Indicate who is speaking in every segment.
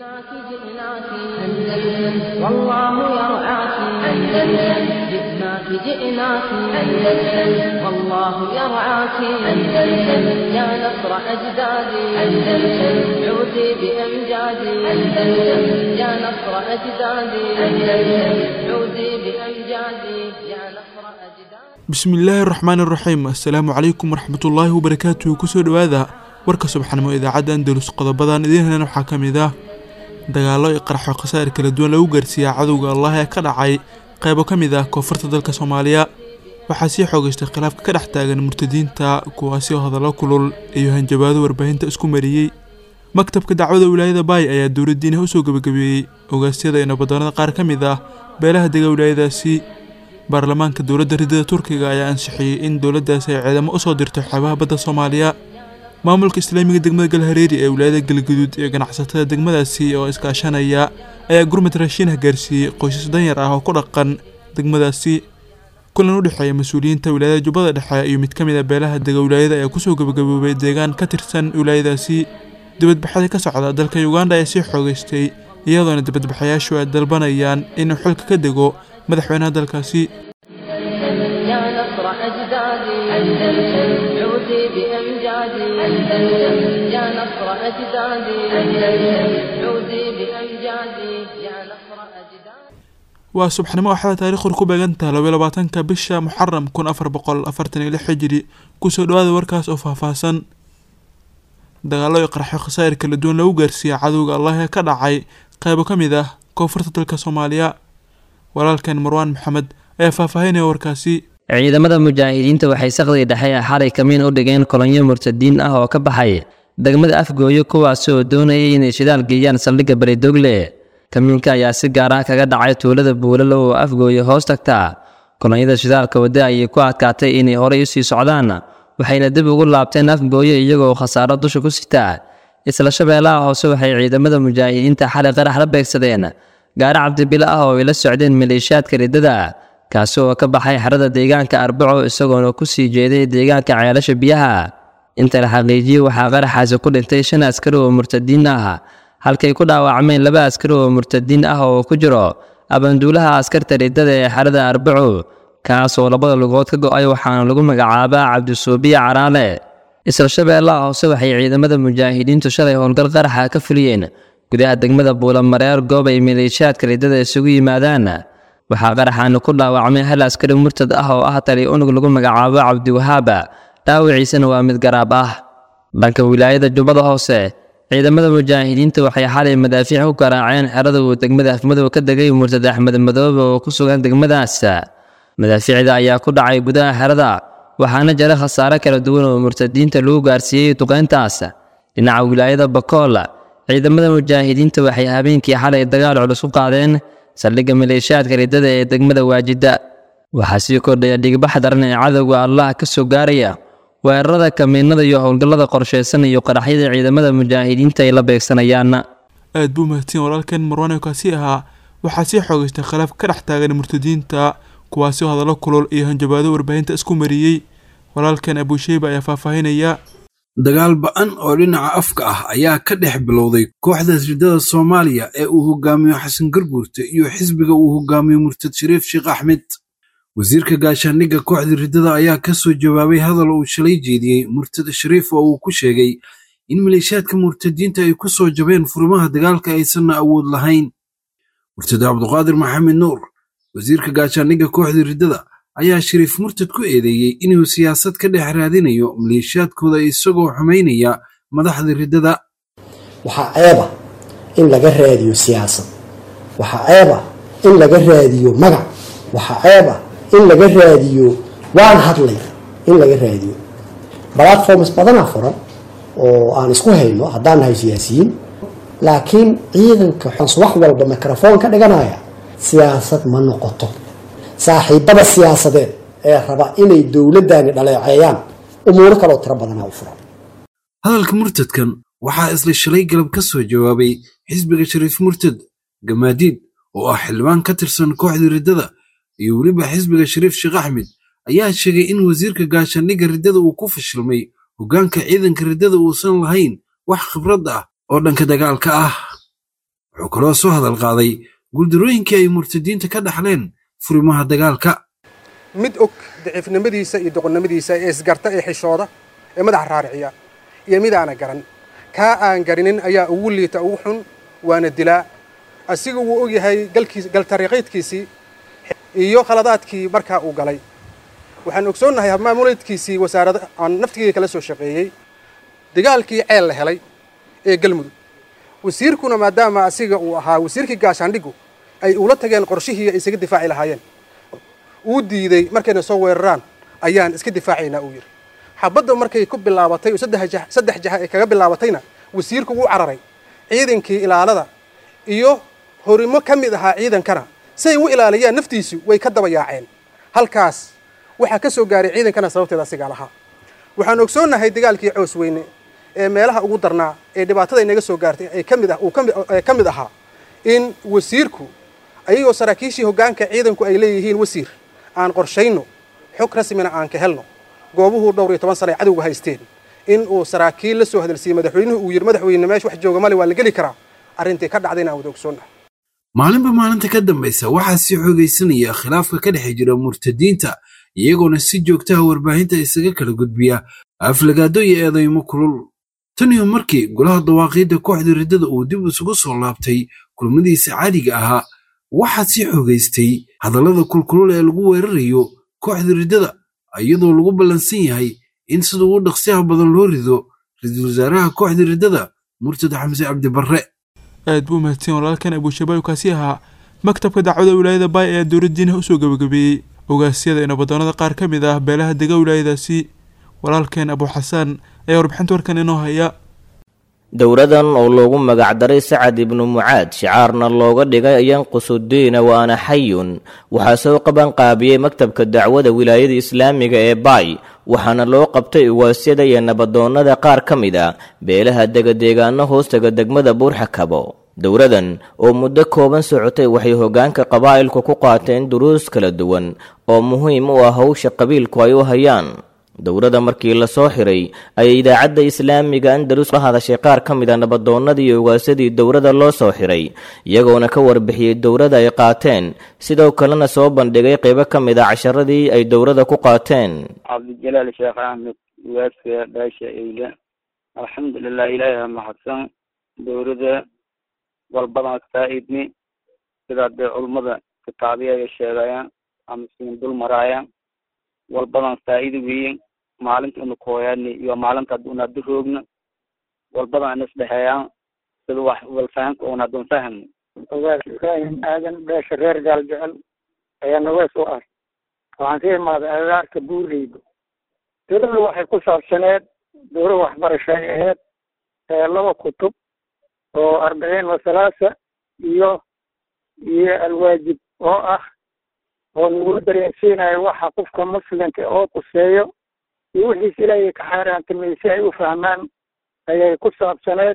Speaker 1: جئناك جئناك أندلس والله يرعاك أندلس جئناك جئناك أندلس والله يرعاك أندلس يا نصر أجدادي أندلس عودي بأمجادي أندلس يا نصر أجدادي أندلس عودي بأمجادي يا نصر أجدادي
Speaker 2: bismillaahi raxmaani raxiim assalaamu calaykum waraxmatullaahi wabarakaatuhu kusoo dhowaada warka subaxnimo idaacadda andalus qodobadan idiin helan waxaa ka mid ah dagaallo iyo qarxo khasaa'ir kala duwan lagu gaarsiiyaa cadowga allah ee ka dhacay qaybo ka mid ah koonfurta dalka soomaaliya waxaa sii xoogaystay khilaafka ka dhex taagan murtadiinta kuwaasi oo hadallo kulul iyo hanjabaado warbaahinta isku mariyey maktabka dacwada wilaayada baay ayaa dowladdiina usoo gebagabeeyey ogaasyada iyo nabaddoonada qaar ka mid ah beelaha dega wilaayadaasi baarlamaanka dowladda ridada turkiga ayaa ansixiyey in dowladdaasi ay ciidamo usoo dirto xeebaha badda soomaaliya maamulka islaamiga degmada galhareeri ee wilaayada galgaduud iyo ganacsatada degmadaasi oo iskaashanaya ayaa gurmad raashiinah gaarsiiyey qoysas danyar ah oo ku dhaqan degmadaasi kulan u dhexeeya mas-uuliyiinta wilaayada jubbada dhexe iyo mid ka mid a beelaha dega wilaayada ayaa kusoo gabagaboobay deegaan ka tirsan wilaayadaasi dibadbaxada ka socda dalka uganda ayaa sii xoogaystay iyadoona dibadbaxayaashu ay dalbanayaan inuu xilka ka dego madaxweynaha dalkaasi
Speaker 1: يا نصر أجدادي أندلس عودي بأمجادي أندلس يا نصر أجدادي أندلس عودي بأمجادي يا نصر أجدادي
Speaker 2: waa subaxnimo waxaa taariikhdu ku beegantaha labaiyo labaatanka bisha muxaram kun afar boqol afartan iyo lix xijiri kusoo dhawaada warkaas oo faahfaahsan dagaallo iyo qarxo khasaa'ir kala duwan lagu gaarsiiya cadowga allah ee ka dhacay qaybo ka mid ah koonfurta dalka soomaaliya walaalkan marwaan maxamed ayaa faahfaahinaya warkaasi
Speaker 3: ciidamada mujaahidiinta waxay saqdii dhexe ee xalay kamiin u dhigeen kolonyo murtadiin ah oo ka baxay degmada afgooyo kuwaasi oo doonayay inay shidaal geeyaan saldhigga baridogle kamiinka ayaa si gaar ah kaga dhacay tuulada buulalo oo afgooyo hoos tagta kolonyada shidaalka wadda ayay ku adkaatay inay horey usii socdaan waxayna dib ugu laabteen afgooyo iyagoo khasaaro dusha ku sitaa isla shabeellaha hoose waxay ciidamada mujaahidiinta xalay qarax la beegsadeen gaari cabdibilo ah oo ay la socdeen maleeshiyaadka riddada kaasi oo ka baxay xerada deegaanka arbaco isagoona ku sii jeeday deegaanka ceelasha biyaha inta la xaqiijiyey waxaa qaraxaasi ku dhintay shan askari oo murtadiin ah halkay ku dhaawacmeen laba askari oo murtadiin ah oo ku jiro abanduulaha askarta riddada ee xerada arbaco kaas oo labada lugood ka go-ay waxaana lagu magacaabaa cabdisuubiya caraale isla shabeellaha hoose waxay ciidamada mujaahidiintu shalay howlgal qaraxa ka fuliyeen gudaha degmada buulamareer goob ay maleeshiyaadka riddada isugu yimaadaan waxaa qaraxaana ku dhaawacmay hal askari murtad ah oo ah tali unug lagu magacaabo cabdiwahaaba dhaawiciisana waa mid garaab ah dhanka wilaayada jubbada hoose ciidamada mujaahidiinta waxay xalay madaafiic ku garaaceen xerada uu degmada afmadow ka degay murtad axmed madoobe oo ku sugan degmadaas madaafiicda ayaa ku dhacay gudaha xerada waxaana jira khasaare kala duwan oo murtadiinta lagu gaarsiiyey duqeyntaas dhinaca wilaayada bakool ciidamada mujaahidiinta waxay habeenkii xalay dagaal culus u qaadeen saldhigga maleeshiyaadka riddada ee degmada waajida waxaa sii kordhaya dhigbax daran ee cadowga allah ka soo gaaraya weerarada kamiinada iyo howlgallada qorshaysan iyo qaraxyada ciidamada mujaahidiinta ay la beegsanayaan
Speaker 2: aad buu mahadsan walaalkan marwaan kaasi ahaa waxaa sii xoogaystay khilaaf ka dhex taagan murtadiinta kuwaasi oo hadallo kulul iyo hanjabaado warbaahinta isku mariyey walaalkan abuusheyba ayaa faahfaahinaya
Speaker 4: dagaal ba-an oo dhinaca afka ah ayaa ka dhex bilowday kooxda riddada soomaaliya ee uu hogaamiyo xasan garguurte iyo xisbiga uu hogaamiyo murtad shariif sheekh axmed wasiirka gaashaandhigga kooxda riddada ayaa ka soo jawaabay hadal uu shalay jeediyey murtad shariif oo uu ku sheegay in maleeshiyaadka murtadiinta ay ku soo jabeen furimaha dagaalka aysanna awood lahayn murtad cabduqaadir maxamed nuur wasiirka gaashaandhigga kooxda riddada ayaa shariif murtad ku eedeeyey inuu siyaasad ka dhex raadinayo maleeshiyaadkooda isagoo xumaynaya madaxda riddada
Speaker 5: waxaa ceeba in laga raadiyo siyaasad waxaa ceeba in laga raadiyo magac waxaa ceeba in laga raadiyo waan hadlay in laga raadiyo platforms badanaa furan oo aan isku hayno haddaan nahay siyaasiyiin laakiin ciidanka xons wax walba microfoon ka dhiganaya siyaasad ma noqoto saaxiibada siyaasadeed ee raba inay dowladdani dhaleeceeyaan umuuro kaloo tiro badanaa u furan
Speaker 4: hadalka murtadkan waxaa isla shalay galab ka soo jawaabay xisbiga shariif murtad gamaadiid oo ah xildhibaan ka tirsan kooxda riddada iyo weliba xisbiga shariif sheekh axmed ayaa sheegay in wasiirka gaashaandhigga riddada uu ku fashilmay hoggaanka ciidanka riddada uusan lahayn wax khibrad ah oo dhanka dagaalka ah wuxuu kaloo soo hadal qaaday guuldarooyinkii ay murtadiinta ka dhaxleen furimaha dagaalka
Speaker 6: mid og daciifnimadiisa iyo doqonnimadiisa ee isgarta ee xishooda ee madaxa raariciya iyo mid aana garan kaa aan garinin ayaa ugu liita ugu xun waana dilaa asiga wuu og yahay galtariiqaydkiisii iyo khaladaadkii markaa uu galay waxaan ogsoonnahay habmaamuleedkiisii wasaarada aan naftigeyga kala soo shaqeeyey dagaalkii ceel la helay ee galmudug wasiirkuna maadaama asiga uu ahaa wasiirkii gaashaandhigu ay ula tageen qorshihii ay isaga difaaci lahaayeen uu diiday markayna soo weeraraan ayaan iska difaacaynaa uu yidhi xabadda markay ku bilaabatay oo saddex jaha ay kaga bilaabatayna wasiirku wuu cararay ciidankii ilaalada iyo horimo ka mid ahaa ciidankana siay u ilaaliyaan naftiisu way ka daba yaaceen halkaas waxaa ka soo gaaray ciidankana sababteeda asigaa lahaa waxaan ogsoonnahay dagaalkii coos weyne ee meelaha ugu darnaa ee dhibaatada inaga soo gaartay ay ka mid ah uu ka mid ahaa in wasiirku ayagoo saraakiishii hoggaanka ciidanku ay leeyihiin wasiir aan qorshayno xog rasmina aan ka helno goobuhuu dhowr iyo toban sana ay cadowga haysteen in uu saraakiil la soo hadalsiiyey madaxweynuhu uu yidhi madaxweyne meesha wax jooga male waa la geli karaa arrintii ka dhacdayna aan wada ogsoonnahay
Speaker 4: maalinba maalinta ka dambaysa waxaa sii xoogaysanaya khilaafka ka dhex jira murtadiinta iyagoona si joogtaha warbaahinta isaga kala gudbiya aflagaado iyo eedaymo kulul tan iyo markii golaha dawaaqiidda kooxda riddada uu dib isugu soo laabtay kulmadiisa caadiga ahaa waxaa sii xoogaystay hadallada kulkulul ee lagu weerarayo kooxda riddada iyadoo lagu ballansan yahay in sida ugu dhaqsiyaha badan loo rido ra-iisul wasaaraha kooxda riddada murtad xamse cabdibarre
Speaker 2: aad buu mahadsan walaalkan abuushabaab kaasi ahaa maktabka dacwada wilaayada baay ayaa dowladdiinaha usoo gabagabeeyey ogaasyada inabadoonada qaar ka mid ah beelaha dega wilaayadaasi walaalkeen abuuxasaan ayaa warbixinta warkan inoo haya
Speaker 7: dowradan oo loogu magacdaray sacad ibnu mucaad shicaarna looga dhigay yanqusudiina waana xayun waxaa soo qaban qaabiyey maktabka dacwada wilaayada islaamiga ee baay waxaana loo qabtay ugaasyada iyo nabadoonnada qaar ka mid a beelaha degadeegaano hoostaga degmada buurxakabo dowradan oo muddo kooban socotay waxay hoggaanka qabaa'ilku ku qaateen duruus kala duwan oo muhiim u ah howsha qabiilku ay u hayaan dowrada markii la soo xiray ayay idaacadda islaamiga andalus la hadashay qaar ka mid a nabadoonnadii iyo ugaasadii dowrada loo soo xiray iyagoona ka warbixiyey dowrada ay qaateen sidoo kalena soo bandhigay qaybo ka mid a casharadii ay dowrada ku qaateen
Speaker 8: cabdijalaal sheekh axmed ugaaska dhaasha eyle alxamdulilah ilaahi mahadsan dowrada walbadan faa-idni sidaa dee culummada kitaabiya ay sheegayaan ama siin dul maraayaan walbadan faa-ida weyin maalinta una kooyaani iyo maalinta una hadu roogna walbadan ana isdhexeeyaan sida wax walfahanka una hadun fahmno
Speaker 9: ogaas ibraahim aadan beesha reer gaal jecel ayaa nawees u ah waxaan ka imaaday agaarka buurleyda dowladda waxay ku saabsaneed dowla waxbarashay aheyd laba kutub oo arbiciin wasalaasa iyo iyo alwaajib oo ah oo nagula dareensiinayo waxa qofka muslimka oo quseeyo iyo wixiis ilaahay ka xaaraantamay si ay u fahmaan ayay ku saabsaneed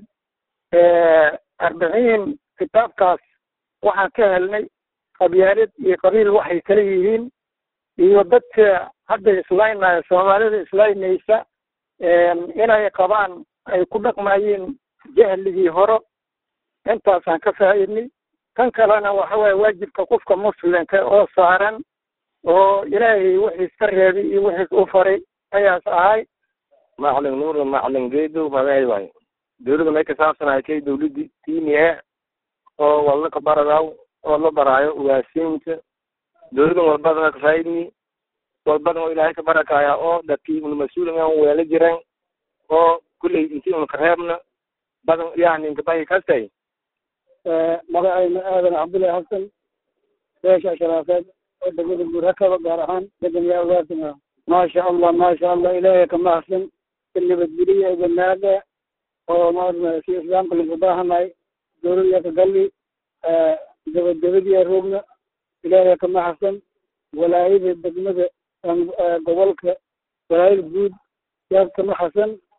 Speaker 9: arbiciin kitaabkaas waxaan ka helnay qabyaalad iyo qabiil waxay kala yihiin iyo dadka hadda islaynaya soomaalida islaynaysa inay qabaan ay ku dhaqmayeen jahligii hore intaasaan ka faa-idnay kan kalena waxa waye waajibka qofka muslimka oo saaran oo ilaahay wixiis ka reebay iyo wixiis u faray ayaas ahay
Speaker 10: macalin nuur macalin geedo magaay waayo dowladda may kasaabsanahay kay dowladdi tiimi e oo walna ka baradaw oo la baraayo ugaasiinta dowladan walbadana ka faaidni walbadan oo ilaahay ka barakaya oo dadkii una mas-uuliga weela jiran oo kulley intii una ka reebna badan yani inkabahi kastay
Speaker 9: magacayna aadan cabdullahi xasan beesha sharaafeed oo degmada buurakaba gaar ahaan deganyaa ugaasina maasha allah maasha allah ilaahay ka mahadsan si nabadgeliya iyo banaaga oo maarna si islaamka lagu baahanay dowlada ka galli dabadabadiya roogna ilaahay ka mahadsan walaayada degmada gobolka walaayada guud yaad ka mahadsan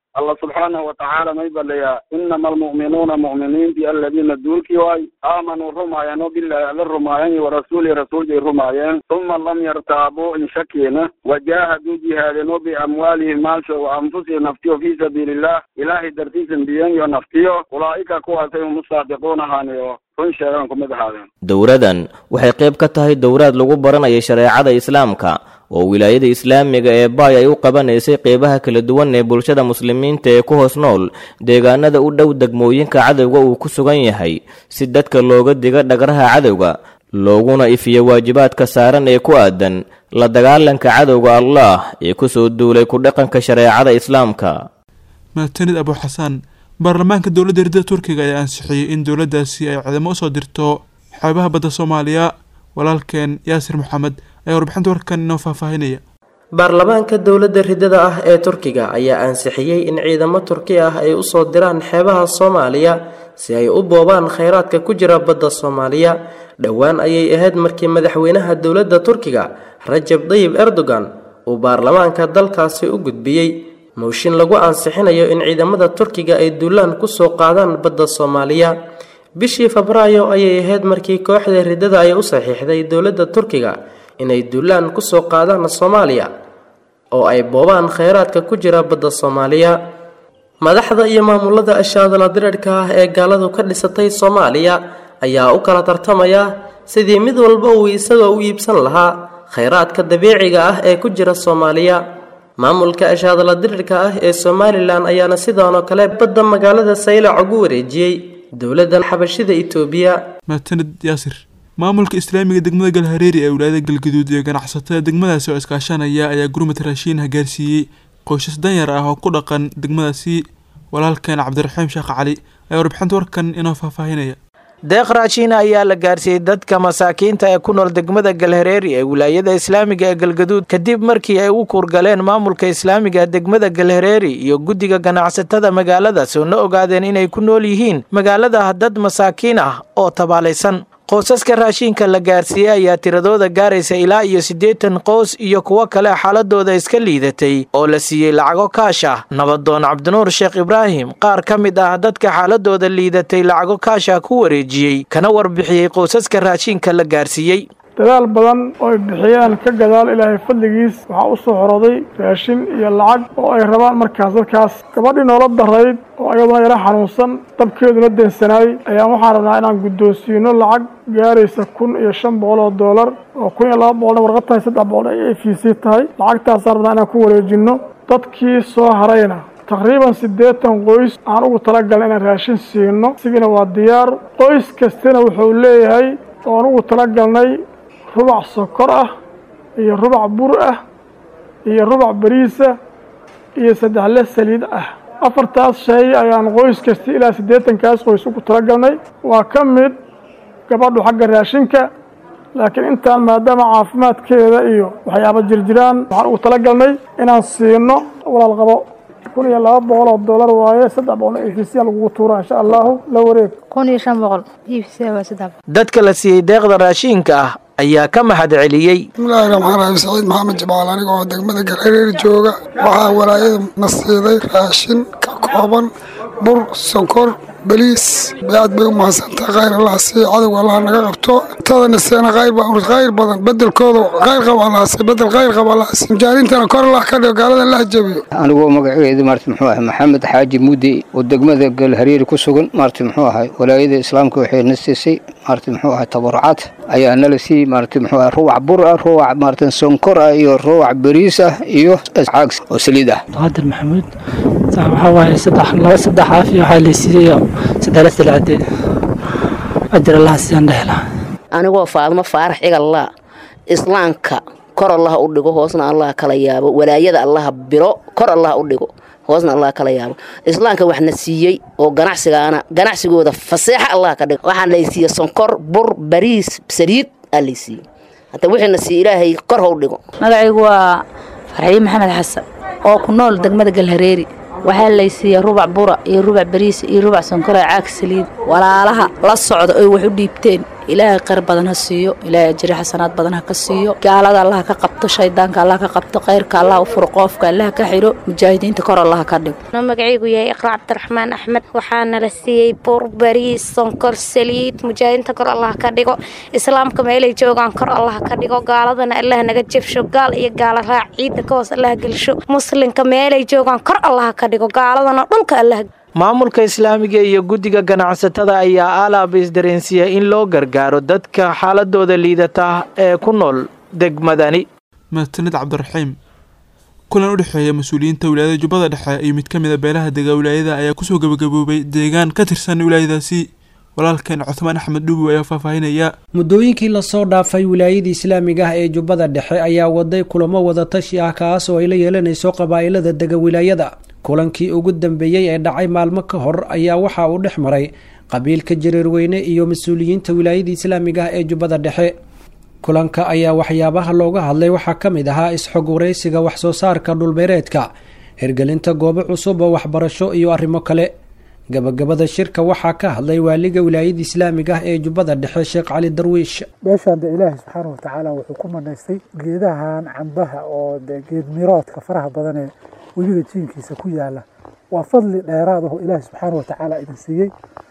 Speaker 8: allah subxaanahu watacaala may baleeyaa inama almu'minuuna mu'miniintii aladiina duulkii waay aamanuu rumaayeen oo bilaahi alla rumaayeen iyo warasuuli rasuulkay rumaayeen uma lam yartaabuu in shakiina wajaahaduu jihaadeen oo biamwaalihim maalsho wa anfusihim naftiyo fii sabiiliillah ilaahay dartiisan biyen iyo naftiyo ulaa'ika kuwaasay hum usaadiquun ahaaniyo run sheegaan kumid ahaadeen
Speaker 7: dowradan waxay qayb ka tahay dowraad lagu baranayo shareecada islaamka oo wilaayada islaamiga ee baay ay u qabanaysay qeybaha kala duwan ee bulshada muslimiinta ee ku hoos nool deegaanada u dhow degmooyinka cadowga uu ku sugan yahay si dadka looga diga dhagraha cadowga looguna ifiyo waajibaadka saaran ee ku aadan la dagaalanka cadowga allah ee ku soo duulay ku dhaqanka shareecada islaamka
Speaker 2: mahadsanid abu xasaan baarlamaanka dowladda hirdada turkiga ayaa ansixiyey in dowladdaasi ay ciidamo usoo dirto xeebaha badda soomaaliya walaalkeen yaasir maxamed ayaa warbixinta warkan inoo faahfaahinaya
Speaker 11: baarlamaanka dowladda ridada ah ee turkiga ayaa ansixiyey in ciidamo turki ah ay usoo diraan xeebaha soomaaliya si ay u boobaan kheyraadka ku jira badda soomaaliya dhowaan ayay ahayd markii madaxweynaha dowladda turkiga rajab dayib erdogan uu baarlamaanka dalkaasi u gudbiyey mooshin lagu ansixinayo in ciidamada turkiga ay duulaan kusoo qaadaan badda soomaaliya bishii febraayo ayay ahayd markii kooxda ridada ay u saxiixday dowladda turkiga inay duulaan kusoo qaadaan soomaaliya oo ay boobaan kheyraadka ku jira badda soomaaliya madaxda iyo maamulada ashaadala dirirhka ah ee gaaladu ka dhisatay soomaaliya ayaa u kala tartamaya sidii mid walba uu isagoo u iibsan lahaa kheyraadka dabiiciga ah ee ku jira soomaaliya maamulka ashaadala dirirka ah ee somalilan ayaana sidoonoo kale badda magaalada saylac ugu wareejiyey dowladda xabashida itoobiya
Speaker 2: mahadsanid yaasir maamulka islaamiga degmada galhareeri ee wilaayada galgaduud iyo ganacsatada degmadaasi oo iskaashanaya ayaa gurmad raashiin gaarsiiyey qoysas danyar ah oo ku dhaqan degmadaasi walaalkeen cabdiraxiim sheekh cali ayaa warbixinta warkan inoo faahfaahinaya
Speaker 12: deeq raashiin ayaa la gaarsiiyey dadka masaakiinta ee ku nool degmada galhareeri ee wilaayada islaamiga ee galgaduud kadib markii ay u kuurgaleen maamulka islaamiga degmada galhareeri iyo guddiga ganacsatada magaaladaas oo na ogaadeen inay ku nool yihiin magaalada dad masaakiin ah oo tabaalaysan qoysaska raashiinka la gaarsiiyey ayaa tiradooda gaaraysa ilaa iyo siddeetan qoys iyo kuwo kale xaaladooda iska liidatay oo la siiyey lacago kaash ah nabadoon cabdinuur sheekh ibraahim qaar ka mid ah dadka xaaladooda liidatay lacago kaasha ku wareejiyey kana warbixiyey qoysaska raashiinka la gaarsiiyey
Speaker 13: dadaal badan oo ay bixiyeen ka gadaal ilaahay fadligiis waxaa u soo xorooday raashin iyo lacag oo ay rabaan markaas dadkaas gabadhii noola darayd oo ayaduna yara xanuunsan dabkeeduna deensanaayey ayaan waxaan rabnaa inaan guddoonsiino lacag gaaraysa kun iyo shan boqol oo doolar oo kun iyo laba boqolna warqad tahay saddex boqol ay f c tahay lacagtaasaan rabnaa inaan ku wareejinno dadkii soo harayna taqriiban siddeetan qoys aan ugu talagalna inaan raashin siino isigina waa diyaar qoys kastina wuxuu leeyahay oon ugu talagalnay rubac sokor ah iyo rubac bur ah iyo rubac bariisa iyo saddexle saliid ah afartaas shay ayaan qoys kasta ilaa siddeetankaas qoys ugu talagalnay waa ka mid gabadhu xagga raashinka laakiin intaan maadaama caafimaadkeeda iyo waxyaaba jirjiraan waxaan ugu talagalnay inaan siino walaal qabo kun iyo laba boqol oo dollar waaye saddex boqol oo efisiya lagugu tuuraa insha allahu la wareeg
Speaker 14: kun iyo shan boqol efisiya waa saddex
Speaker 12: dadka la siiyey deeqda raashiinka ah ayaa ka mahad celiyey
Speaker 15: bismillaahi raxmaan raxiim saciid maxamed jamaal aniga oo degmada galhareer jooga waxaa walaayada na siiday raashin ka kooban bur sonkor baliis aad bay u mahadsantaha khayr allah siiya cadowga allah naga qabto tadana seena khayr khayr badan bedelkooda khayr qaba allah siiya bedel khayr qaba allah siiya mujaahiriintana kor allah ka dhigo gaalada allah jabiyo
Speaker 16: anigoo magaceedu maarta muxuu ahay maxamed xaaji mudde oo degmada galhareeri ku sugan maarta muxuu ahay walaayada islaamka waxay na siisay maarta muxuu ahay tabarucaad ayaa nala siiyey maarta muxuu ahay ruwac bur ah ruwac maarta sonkor ah iyo ruwac bariis ah iyo caag oo saliid ah
Speaker 17: qaadir maxamuud waxaa waaye saddex laba saddex caafi waxaa laysiiyey saddex silcade ajir allaha siyaan dhehla
Speaker 18: anigoo faadmo faarax igallaa islaamka kor allah u dhigo hoosna allah kala yaabo walaayada allaha biro kor allah u dhigo hoosna allah kala yaabo islaamka waxna siiyey oo ganacsigaana ganacsigooda faseexa allah ka dhigo waxaa laysiiye sonkor bur bariis saliid aa laysiiyey hata wixiina siiye ilaahay kor ha u dhigo
Speaker 14: magacaygu waa farxiye maxamed xasan oo ku nool degmada galhareeri waxaa laysiiyey rubac bura iyo rubac bariis iyo rubac sonkora caag saliid walaalaha la socda oy wax u dhiibteen ilaahay khayr badan ha siiyo ilaahay ajri xasanaad badan ha ka siiyo gaalada allah ka qabto shaydaanka allah ka qabto khayrka allah u furo qoofka allah ka xiro mujaahidiinta kor allah ka dhigo
Speaker 19: magacaygu yahay iqra cabdiraxmaan axmed waxaana la siiyey buur bariis sonkor saliid mujaahidiinta kor allah ka dhigo islaamka meelay joogaan kor allah ka dhigo gaaladana allah naga jebsho gaal iyo gaala raac ciidda ka hoos allah gelsho muslimka meelay joogaan kor allah ka dhigo gaaladana dhulka allah
Speaker 12: maamulka islaamiga iyo guddiga ganacsatada ayaa alaaba isdareensiya in loo gargaaro dadka xaaladooda liidata ee ku nool degmadani
Speaker 2: mahadsanid cabdiraxiim kulan u dhexeeya mas-uuliyiinta wilaayada jubbada dhexe iyo mid ka mid a beelaha dega wilaayada ayaa kusoo gabagaboobay deegaan ka tirsan wilaayadaasi walaalkeen cuthmaan axmed dhuubi ayaa faahfaahinaya
Speaker 20: muddooyinkii lasoo dhaafay wilaayadii islaamiga ah ee jubbada dhexe ayaa waday kulamo wadatashi ah kaas oo ay la yeelanayso qabaa'ilada dega wilaayada kulankii ugu dambeeyey ee dhacay maalmo ka hor ayaa waxa uu dhex maray qabiilka jareerweyne iyo mas-uuliyiinta wilaayadii islaamiga ah ee jubbada dhexe kulanka ayaa waxyaabaha looga hadlay waxaa ka mid ahaa is-xog waraysiga waxsoo saarka dhulbeereedka hirgelinta goobo cusub oo waxbarasho iyo arrimo kale gabagabada shirka waxaa ka hadlay waaliga wilaayada islaamiga ah ee jubbada dhexe sheekh cali darwiish
Speaker 21: meeshaan de ilaahay subxaana watacaala wuxuu ku manaystay geedahan cambaha oo de geed miroodka faraha badan ee webiga jiinkiisa ku yaala waa fadli dheeraad aho ilaahay subxaana watacaala idin siiyey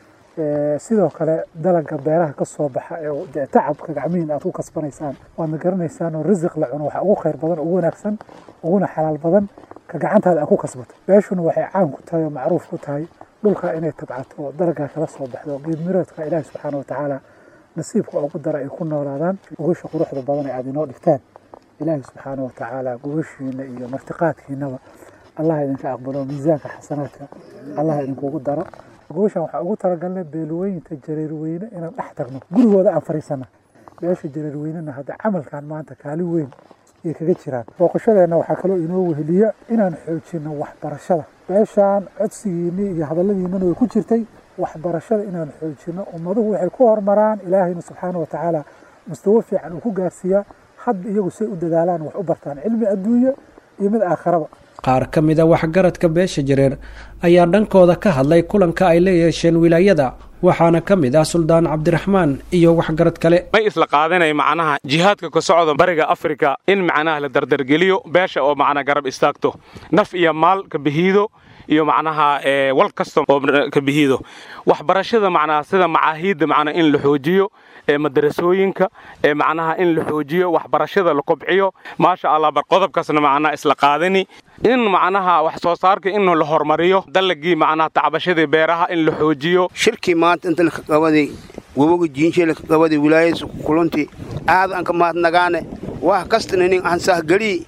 Speaker 21: sidoo kale dalaga beeraha ka soo baxa ee de tacabka gacmihiin aad ku kasbanaysaan waadna garanaysaan oo risiq la cuno waxa ugu khayr badan ugu wanaagsan uguna xalaal badan ka gacantaada aad ku kasbato beeshuna waxay caan ku tahay oo macruuf ku tahay dhulka inay tabcato oo dalagaa kala soo baxdo geed miroodka ilaahi subxaana watacaala nasiibka ugu dara ay ku noolaadaan gogasha quruxda badan ee aad inoo dhigtaan ilaahi subxaana watacaala gogashiina iyo martiqaadkiinaba allah idinka aqbalo miisaanka xasanaadka allah idinkugu daro gogashan waxaa ugu talagalnay beelweyinta jareerweyne inaan dhex tagno gurigooda aan fariisana beesha jareerweynena hadda camalkan maanta kaalin weyn ay kaga jiraan booqashadeenna waxaa kaloo inoo weheliya inaan xoojino waxbarashada beeshaan codsigiinii iyo hadalladiinana way ku jirtay waxbarashada inaan xoojino ummaduhu waxay ku horumaraan ilaahayna subxaana watacaala mustawo fiican uu ku gaarsiiyaa hadda iyagu say u dadaalaan wax u bartaan cilmi adduunye iyo mid aakharaba
Speaker 20: qaar ka mid a waxgaradka beesha jareer ayaa dhankooda ka hadlay kulanka ay la yeesheen wilaayada waxaana ka mid ah suldaan cabdiraxmaan iyo waxgarad kale
Speaker 22: may isla qaadanay macnaha jihaadka ka socda bariga afrika in macnaha la dardargeliyo beesha oo macnaha garab istaagto naf iyo maal ka bihiido iyo macnaha wal kasta oo ka bihiido waxbarashada macnaha sida macaahiidda macnaha in la xoojiyo ee madarasooyinka ee macnaha in la xoojiyo waxbarashada la kobciyo maasha allah bar qodobkaasna macnaha isla qaadani in macnaha wax soo saarka in la hormariyo dalagii macnaha tacbashadii beeraha in la xoojiyo
Speaker 23: shirkii maanta inta laka qabaday woboga jiinshe laka qabaday wilaayadiisa kulanti aad aan ka mahadnagaane wax kastana nin aan sahgelii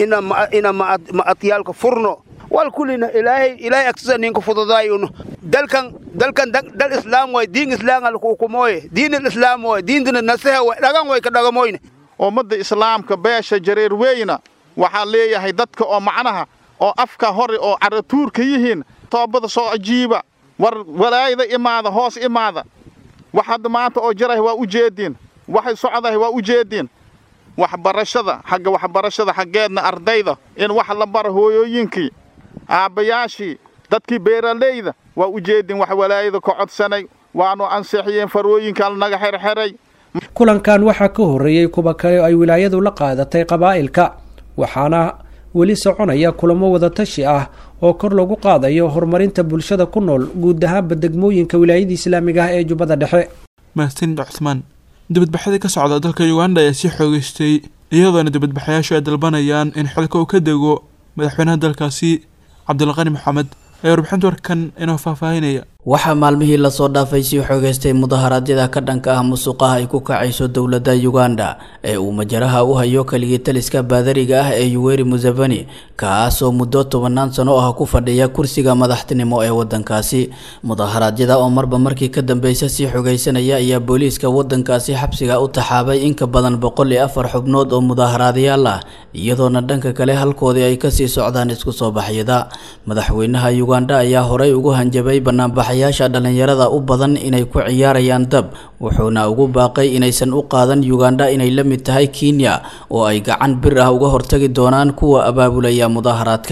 Speaker 23: ina ma'adyaalka furno wal kulina ilaahay ilaahay agtisa ninka fududaayuno dalkan dalkan dal islaam way diin islaam al hukumoye diin islaam way diintana nasaha way dhagan way ka dhagamoyne
Speaker 24: ummadda islaamka beesha jareer weyna waxaa leeyahay dadka oo macnaha oo afka hore oo caratuurka yihiin toobada soo ajiiba war walaayada imaada hoos imaada wax hadda maanta oo jirahay waa u jeediin waxay socdahay waa u jeediin waxbarashada xagga waxbarashada xaggeedna ardayda in wax la bara hooyooyinkii aabbayaashii dadkii beeralayda waa u jeedin wax walaayada ka codsanay waanu ansixiyeen farooyinka lanaga xerxeray
Speaker 20: kulankan waxaa ka horreeyey kuwa kale ay wilaayadu la qaadatay qabaa'ilka waxaana weli soconaya kulamo wadatashi ah oo kor lagu qaadayo horumarinta bulshada ku nool guud ahaanba degmooyinka wilaayada islaamiga ah ee jubbada dhexe
Speaker 2: mahadsanid cuthmaan dibadbaxyadii ka socda dalka uganda ayaa sii xoogeystay iyadoona dibadbaxayaashu ay dalbanayaan in xilka uu ka dego madaxweynaha dalkaasi cabdilqani maxamed ayaa warbixinta warkan inoo faahfaahinaya
Speaker 25: waxaa maalmihii lasoo dhaafay sii xoogeystay mudaharaadyada ka dhanka ah musuqaha ay ku kacayso dowladda uganda ee uu majaraha u hayo keligii taliska baadariga ah ee yuweri museveni kaasoo muddo tobanaan sano ah ku fadhiya kursiga madaxtinimo ee wadankaasi mudaharaadyada oo marba markii ka dambeysa sii xogeysanaya ayaa booliiska wadankaasi xabsiga u taxaabay in ka badan boqol iyo afar xubnood oo mudaaharaadyaal ah iyadoona dhanka kale halkoodii ay kasii socdaan isku soo baxyada madaxweynaha uganda ayaa horey ugu hanjabay banaanbax yaasha dhallinyarada u badan inay ku ciyaarayaan dab wuxuuna ugu baaqay inaysan u qaadan uganda inay la mid tahay kenya oo ay gacan bir ah uga hortagi doonaan kuwa abaabulaya mudaaharaadka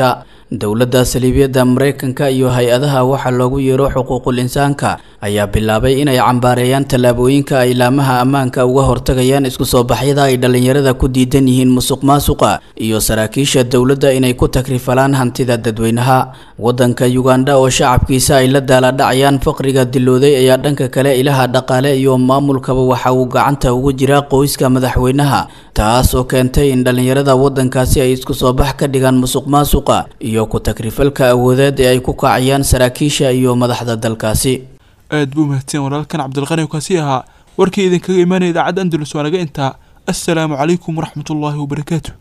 Speaker 25: dowladda saliibiyadda mareykanka iyo hay-adaha waxaa loogu yeero xuquuqul insaanka ayaa bilaabay inay cambaareeyaan tallaabooyinka ay laamaha ammaanka uga hortagayaan isku soo baxyada ay dhallinyarada ku diidan yihiin musuq maasuqa iyo saraakiisha dowladda inay ku takrifalaan hantida dadweynaha waddanka yuganda oo shacabkiisa ay la daaladhacayaan faqriga dilooday ayaa dhanka kale ilaha dhaqaale iyo maamulkaba waxa uu gacanta ugu jiraa qoyska madaxweynaha taas oo keentay in dhallinyarada waddankaasi ay isku soo bax ka dhigaan musuq maasuqa iyo ku takrifalka awoodeed ee ay ku kacayaan saraakiisha iyo madaxda dalkaasi
Speaker 2: aad buu mahadsan walaalkan cabdilqani kaasi ahaa warkii idinkaga imaanaya idaacadda andalus waa naga intaa assalaamu calaykum waraxmatullaahi wabarakaatu